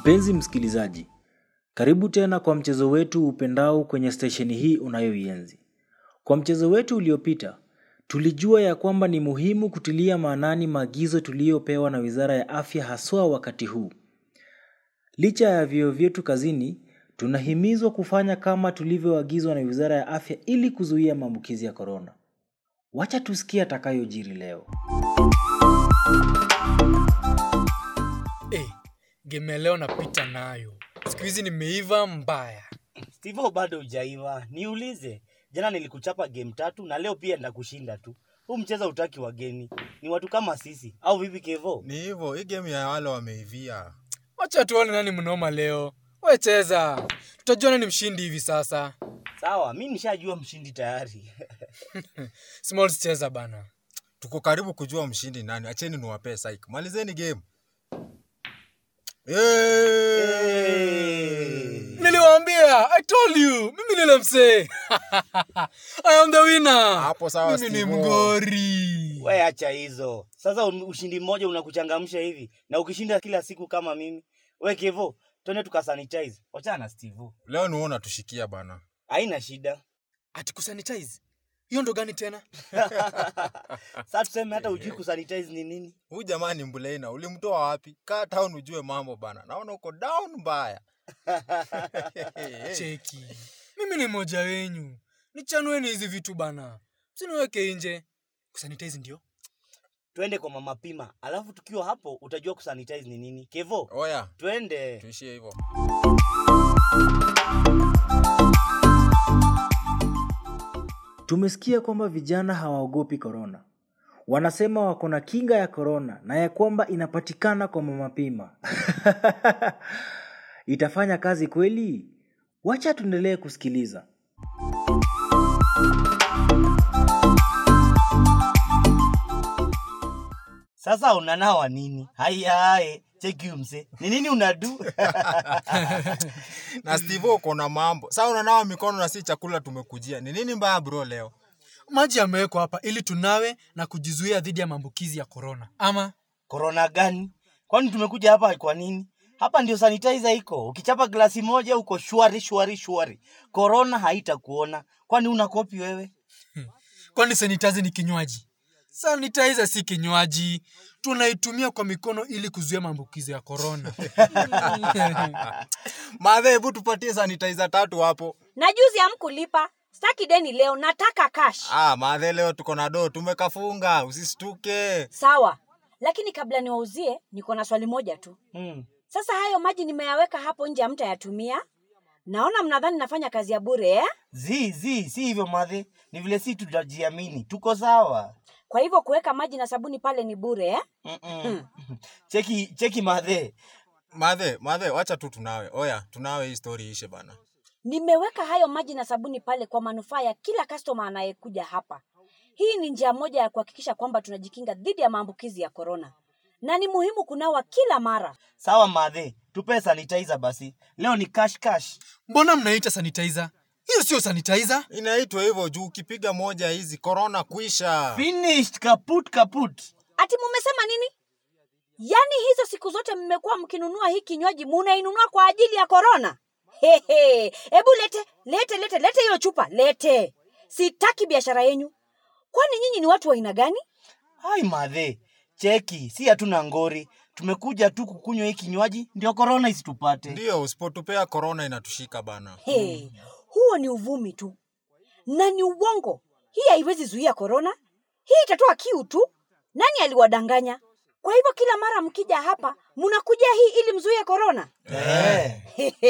Mpenzi msikilizaji, karibu tena kwa mchezo wetu upendao kwenye stesheni hii unayoienzi. Kwa mchezo wetu uliopita, tulijua ya kwamba ni muhimu kutilia maanani maagizo tuliyopewa na Wizara ya Afya haswa wakati huu. Licha ya vyeo vyetu kazini, tunahimizwa kufanya kama tulivyoagizwa na Wizara ya Afya ili kuzuia maambukizi ya korona. Wacha tusikie atakayojiri leo. Eh, game ya leo napita nayo. Siku hizi nimeiva mbaya. Steve bado hujaiva. Niulize. Jana nilikuchapa game tatu na leo pia ndakushinda tu. Huu mchezo utaki wageni. Ni watu kama sisi. Au vipi Kevo? Ni hivyo, hii game ya wale wameivia. Wacha tuone nani mnoma leo. We cheza. Tutajua nani mshindi hivi sasa. Sawa, mi nishajua mshindi tayari. Smalls cheza bana. Tuko karibu kujua mshindi nani. Acheni niwapee psych. Malizeni game. Hey! Niliwaambia, I told you. Mimi nile msee. I am the winner. Hapo sawa, Mimi ni Steve-O. mgori. We acha hizo. Sasa un- ushindi mmoja unakuchangamsha hivi na ukishinda kila siku kama mimi. We Kevo, twende tukasanitize. Wachana na Steve. Leo ni wewe unatushikia bana. Haina shida. Ati kusanitize. Hiyo ndo gani tena? Sasa tuseme hata ujui kusanitize ni nini? Huyu jamaa ni mbulaina. Ulimtoa wapi? Kaa town ujue mambo bana. Naona uko down mbaya. Cheki. Mimi ni mmoja wenyu. Nichanueni hizi vitu bana. Msiniweke nje. Kusanitize ndio? Twende kwa mama pima. Alafu tukiwa hapo utajua kusanitize ni nini. Kevo, Oya, twende. tuishie hivyo. Tumesikia kwamba vijana hawaogopi korona. Wanasema wako na kinga ya korona na ya kwamba inapatikana kwa mamapima. Itafanya kazi kweli? Wacha tuendelee kusikiliza. Sasa unanawa nini? Haya hae, cheki huyu mse. Ni nini unadu? Na Steve uko na mambo. Sasa unanawa mikono na si chakula tumekujia. Ni nini mbaya bro leo? Maji yamewekwa hapa ili tunawe na kujizuia dhidi ya maambukizi ya korona. Ama Korona gani? Kwani tumekuja hapa kwa nini? Hapa ndio sanitizer iko. Ukichapa glasi moja uko shwari shwari shwari. Korona haitakuona. Kwani una kopi wewe? kwani sanitizer ni kinywaji? Sanitizer si kinywaji. Tunaitumia kwa mikono ili kuzuia maambukizi ya korona. Madhe, hebu tupatie sanitizer tatu hapo. na juzi hamkulipa staki deni leo nataka cash Ah, madhe, leo tuko na do, tumekafunga, usistuke. sawa lakini kabla niwauzie niko na swali moja tu Hmm. sasa hayo maji nimeyaweka hapo nje hamtayatumia naona mnadhani nafanya kazi ya bure eh? Zi zi si hivyo madhe. Ni vile si tutajiamini. Tuko sawa. kwa hivyo kuweka maji na sabuni pale ni bure eh? Mm-mm. cheki cheki madhe. Madhe, madhe, wacha tu tunawe. Oya, tunawe hii story ishe bana. nimeweka hayo maji na sabuni pale kwa manufaa ya kila customer anayekuja hapa hii ni njia moja ya kuhakikisha kwamba tunajikinga dhidi ya maambukizi ya korona na ni muhimu kunawa kila mara Sawa madhe. Tupe sanitizer basi. Leo ni cash cash. Mbona mnaita sanitizer? Hiyo sio sanitizer. Inaitwa hivyo juu ukipiga moja hizi corona kuisha. Finished kaput kaput. ati mumesema nini yaani hizo siku zote mmekuwa mkinunua hii kinywaji munainunua kwa ajili ya korona Hehe. hebu lete lete lete lete hiyo chupa lete sitaki biashara yenyu kwani nyinyi ni watu wa aina gani Hai madhe. Cheki, si hatuna ngori. Tumekuja tu kukunywa hii kinywaji ndio korona isitupate. Ndio, usipotupea corona inatushika bana. hey, huo ni uvumi tu na ni uongo hii haiwezi zuia korona hii itatoa kiu tu nani aliwadanganya kwa hivyo kila mara mkija hapa mnakuja hii ili mzuie korona Eh.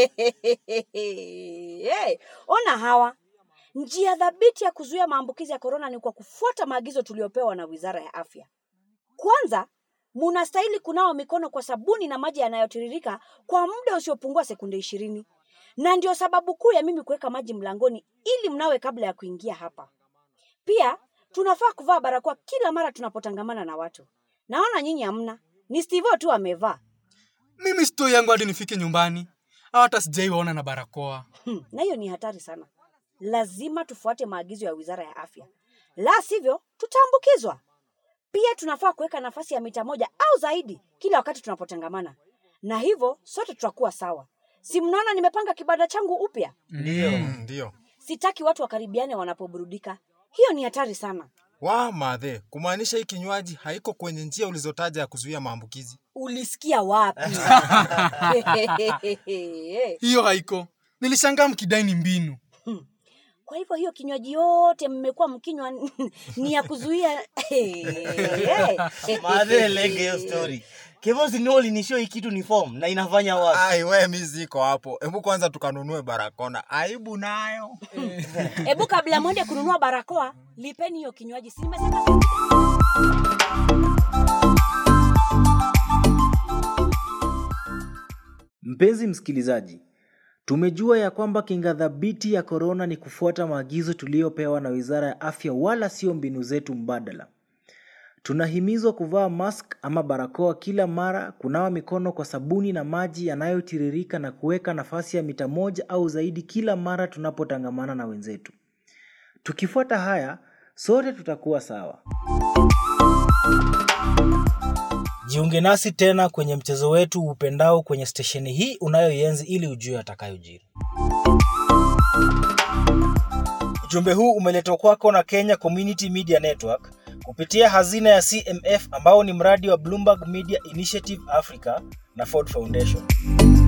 hey, ona hawa njia thabiti ya kuzuia maambukizi ya korona ni kwa kufuata maagizo tuliyopewa na wizara ya afya kwanza munastahili kunawa mikono kwa sabuni na maji yanayotiririka kwa muda usiopungua sekunde ishirini na ndio sababu kuu ya mimi kuweka maji mlangoni ili mnawe kabla ya kuingia hapa pia tunafaa kuvaa barakoa kila mara tunapotangamana na watu naona nyinyi hamna ni stivo tu amevaa Mimi stori yangu hadi nifike nyumbani. Hata sijaiwaona na barakoa. Hmm, na hiyo ni hatari sana. Lazima tufuate maagizo ya Wizara ya Afya, la sivyo tutaambukizwa. Pia tunafaa kuweka nafasi ya mita moja au zaidi kila wakati tunapotangamana, na hivyo sote tutakuwa sawa. Si mnaona nimepanga kibanda changu upya? Ndio. Mm, ndio Sitaki watu wakaribiane wanapoburudika. Hiyo ni hatari sana. wa madhe kumaanisha hii kinywaji haiko kwenye njia ulizotaja ya kuzuia maambukizi Ulisikia wapi? hiyo haiko nilishangaa mkidai ni mbinu Kwa hivyo hiyo kinywaji yote mmekuwa mkinywa ni ya kuzuia Madhe lege hiyo story. Kevosi ni ulinishow hii kitu ni form na inafanya wapi? ai we mi ziko hapo hebu kwanza tukanunue barakona aibu nayo Hebu kabla mwende kununua barakoa, lipeni hiyo kinywaji. Si nimesema Mpenzi msikilizaji, tumejua ya kwamba kinga thabiti ya korona ni kufuata maagizo tuliyopewa na Wizara ya Afya wala sio mbinu zetu mbadala. Tunahimizwa kuvaa mask ama barakoa kila mara, kunawa mikono kwa sabuni na maji yanayotiririka na kuweka nafasi ya mita moja au zaidi kila mara tunapotangamana na wenzetu. Tukifuata haya, sote tutakuwa sawa. Jiunge nasi tena kwenye mchezo wetu upendao kwenye stesheni hii unayoienzi ili ujue atakayojiri. Ujumbe huu umeletwa kwako na Kenya Community Media Network kupitia hazina ya CMF ambao ni mradi wa Bloomberg Media Initiative Africa na Ford Foundation.